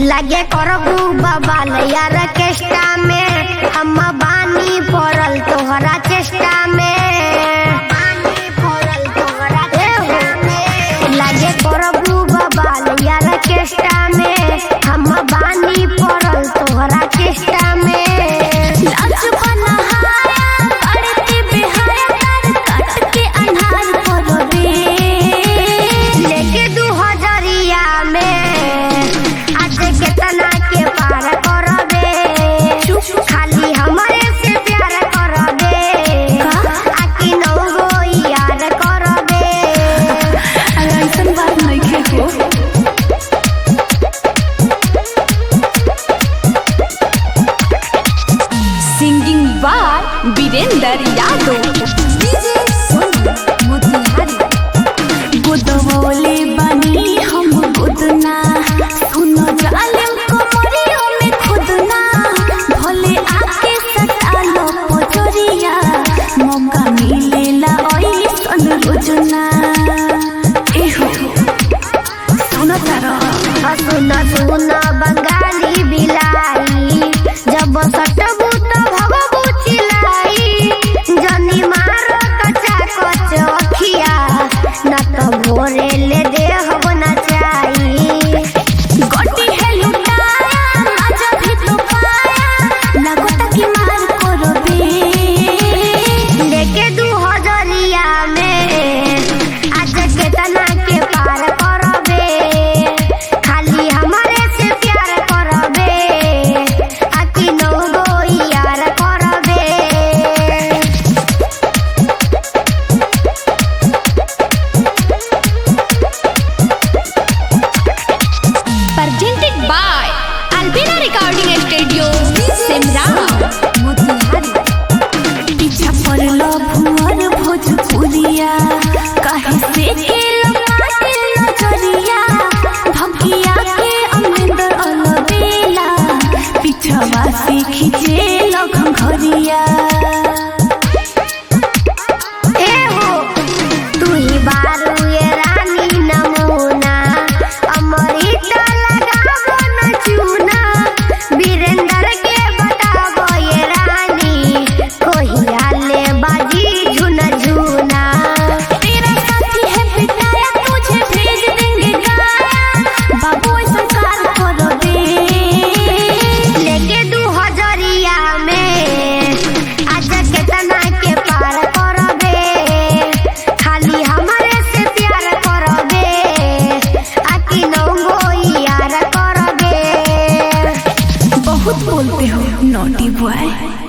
लगे करबू बबाल यार केष्टा में हम बानी पड़ल तोहरा चेष्टा में लगे करबू बबाल यार केष्टा में हम बानी पड़ल तोहरा चेष्टा में लाज बनहाया करते बेहाया तार काट के अन्हार करबे लेके दू हजरिया में आज केतना के पार करबे खाली हमरे से प्यार करबे आकी नौ गो यार करबे अरे ऐसन बात नइखे हो singing by Virendra Yadav DJ Sonu Motihari गुदवोले बनी हम गुदना सुनो जालिम कमरियों में खुदना भोले आके सटालो पोचरिया मौका मिलेला ऐसन रोजना एहो सुनो तारा सुन सुन बंगाली बिलाई जब सटबू तो भगबू चिलाई जनी मारो कच्चा कच अखिया न तो भोरे ले देहब न चाही गोटी है लुटाया मजा भी तो पाया लगोता की मार करबे लेके दू हजरिया में आज केतना के पार करबे खाली हमारे से प्यार करबे आकी नौ गो यार करबे presented by Albina Recording Studio, Simra, Motihari. पीछा पड़लो भुवर भोजपुरिया काहे से के लमाटे नजरिया भगिया के अमरिंदर अलबेला पीछवा से खींचे लगन घरिया ए हो तू ही बारू ये रानी नमूना अमृत लगाबो न चूना वीरेंद्र के बताबो ये रानी कोहिया ले बाजी झुन झुना तेरा साथी है पिटाया तुझे भेज देंगे गाया बाबू संसार करो दे लेके दू हजरिया में आज केतना के पार करबे खाली हमारे से प्यार करबे आकी नौ गो यार करबे बहुत बोलते हो नोटी बॉय